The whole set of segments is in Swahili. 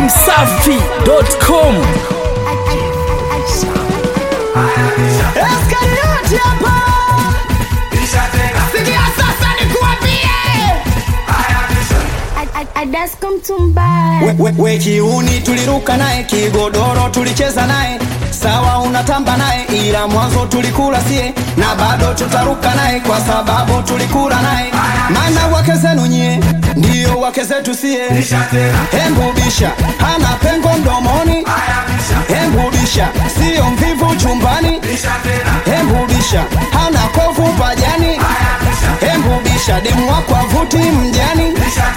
dachimsafi.com Eskarioti hapa. Sikia sasa nikuambie. Adasko mtumbaya We, we, we kiuni tuliruka naye kigodoro tulicheza naye sawa unatamba naye ila mwanzo tulikula sie na bado tutaruka naye kwa sababu tulikula naye maana wake zenu nyie ndiyo wake zetu sie hembubisha hana pengo mdomoni hembubisha siyo mvivu chumbani hembubisha hana kovu pajani hembubisha demu wako avuti mjani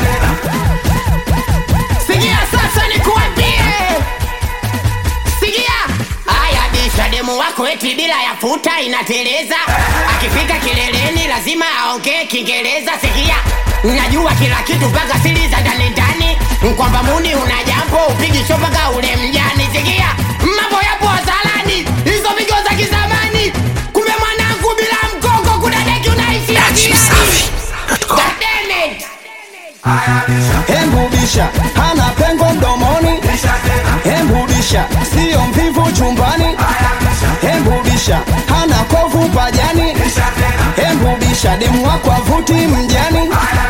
Sikia sasa nikuambie, sikia haya, bisha demu wako eti bila ya futa inateleza, akifika kileleni lazima aongee Kiingereza. Sikia, najua kila kitu mpaka siri za ndani ndani, kwamba muni una jambo upigi show mpaka ule mjani. Sikia, mambo yapo hadharani, hizo pigo za kizamani. Kumbe mwanangu, bila mgongo kuna deki unaishi akilani. God damn it! hembubisha hana pengo mdomoni hembubisha siyo mvivu chumbani hembubisha hana kovu pajani hembubisha demu wako avuti mjani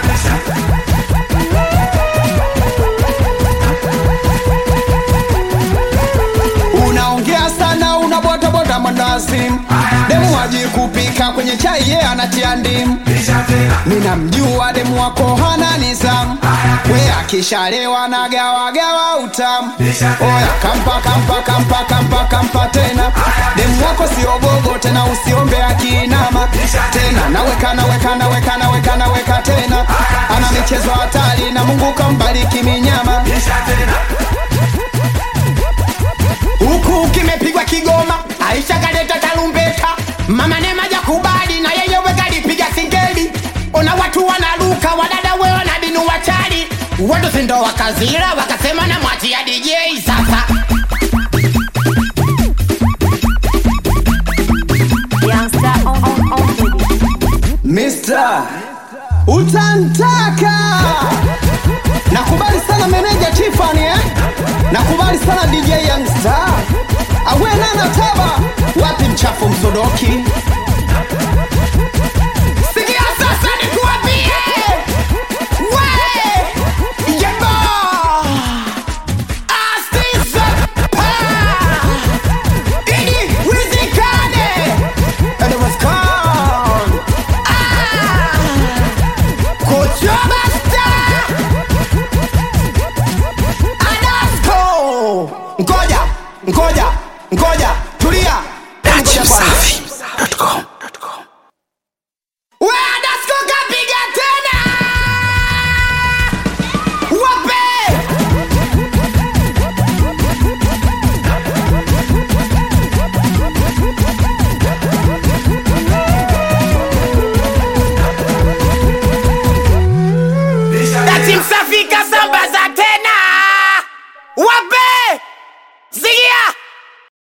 unaongea sana unabotabota mandazimu demu waji kupika kwenye chai ye anatia ndimu ninamjua demu wako hana nizamu we akishalewa na gawagawa utamu oya kampa kampa kampa kampa kampa tena demu wako siogogo tena usiombe akiinama tena naweka naweka naweka naweka naweka tena ana michezo hatari na mungu kambariki minyama huku kimepigwa Kigoma, Aisha kaleta tarumbeta, mama Neema jakubali na yeye wekalipiga singeli. Ona watu wanaruka, wadada we wanabinu wachali, watu sindo wakazira, wakasema na mwachia DJ sasa. Youngster on on on baby Mister utantaka nakubali sana meneja Tiffany eh? nakubali sana DJ Youngstar awenana taba wapi mchafu msodoki